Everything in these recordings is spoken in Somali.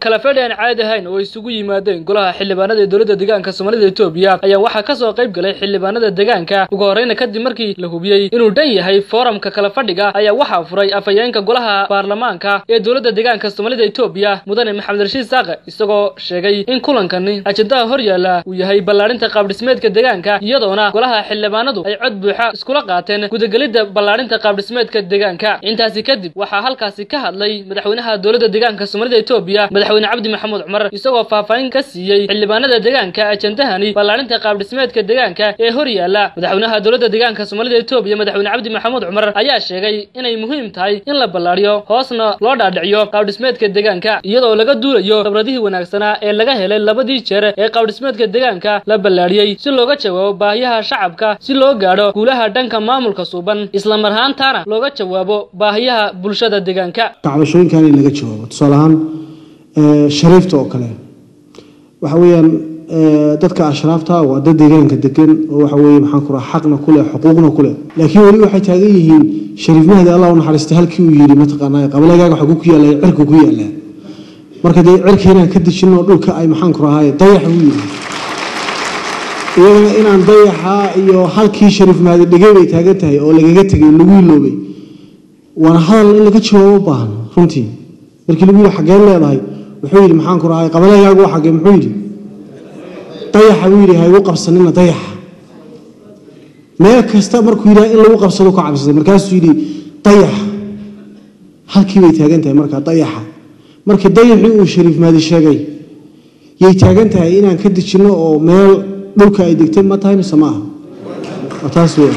kala fadhi aan caadi ahayn oo isugu yimaadeen golaha xildhibaanada ee dowladda deegaanka soomaalida etoobiya ayaa waxaa ka soo qayb galay xildhibaanada deegaanka ugu horreyna kadib markii la hubiyey inuu dhan yahay fooramka kala fadhiga ayaa waxaa furay afhayeenka golaha baarlamaanka ee dowladda deegaanka soomaalida etoobiya mudane maxamed rashiid saaqe isagoo sheegay in kulankani ajendaha hor yaalla uu yahay ballaadhinta qaabdhismeedka deegaanka iyadoona golaha xildhibaanadu ay cod buuxa iskula qaateen gudagelidda ballaadhinta qaabdhismeedka deegaanka intaasi kadib waxaa halkaasi ka hadlay madaxweynaha dowladda deegaanka soomaalida etoobiya madaxweyne cabdi maxamuud cumar isagoo faahfaahin ka siiyey xildhibaanada deegaanka ajendahani ballaadhinta qaabdhismeedka deegaanka ee hor yaalla madaxweynaha dowladda deegaanka soomaalida etoobiya madaxweyne cabdi maxamuud cumar ayaa sheegay inay muhiim tahay in la ballaadhiyo hoosna loo dhaadhiciyo qaabdhismeedka deegaanka iyadoo laga duulayo khibradihii wanaagsanaa ee laga helay labadii jeer ee qaabdhismeedka deegaanka la ballaadhiyey si looga jawaabo baahiyaha shacabka si loo gaadho guulaha dhanka maamulka suuban isla mar ahaantaana looga jawaabo baahiyaha bulshada deegaanka kacbashooyinkan in laga jawaabo tusaale ahaan shariifta oo kale waxa weeyaan dadka ashraafta waa dad deegaanka degan oo waxa weeye maxaan ku raha xaqna ku leh xuquuqna ku leh laakiin weli waxay taagan yihiin shariif mahdi allah u naxariista halkii uu yidhi mataqaanaa qabalagaaga waxa ku yaallay cirka ku yaallaa marka dee cirka inaan ka dejinno dhulka ay maxaan ku rahaay dayaxa u yidhi iyadana inaan dayaxa iyo halkii shariif mahdi dhegey bay taagan tahay oo lagaga tegay lagu iloobay waana hadal in laga jawaabo u baahan runtii markii lagu yidhi xaggeen leedahay wuxuu yidhi maxaan ku rahay qabalagaagu waa xaggee muxuu yidhi dayaxa buu yidhi ha igu qabsanina dayaxa meel kasta markuu yidhaha in lagu qabsado ka cabsaday markaasuu yidhi dayaxa halkii bay taagan tahay markaa dayaxa markii dayaxii uu shariif maadi sheegay yay taagan tahay inaan ka dejinno oo meel dhulka ay degtay ma tahay mise ma aha waa taas weya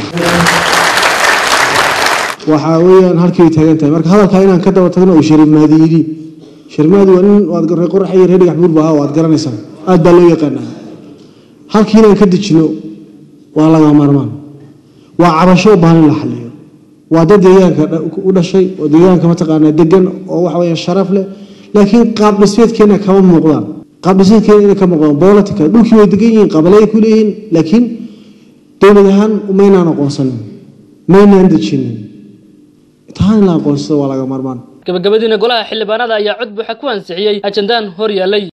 waxaa weeyaan halkii bay taagan tahay marka hadalkaa inaan ka daba tagno oo shariif maadi yidhi shariif maadi waa nin waad reer qorax iyo reer dhigax buurba waad garanaysaan aad baa loo yaqaanaa halkii inaan ka dejino waa laga maarmaan waa cabasho u baahan in la xaliyo waa dad deegaanka u dhashay oo deegaanka mataqaanaa degan oo waxa weeyaan sharaf leh laakiin qaab dhismeedkeena kama muuqdaan qaab dhismeedkeena inay ka muuqdaan politica dhulkii way degan yihiin qabalay ku leeyihiin laakiin dowlad ahaan maynaan aqoonsanin maynaan dejinin taan in la aqoonsado waa laga maarmaan gabagabadiina golaha xildhibaanada ayaa cod buuxa ku ansixiyey ajendahan hor yaallay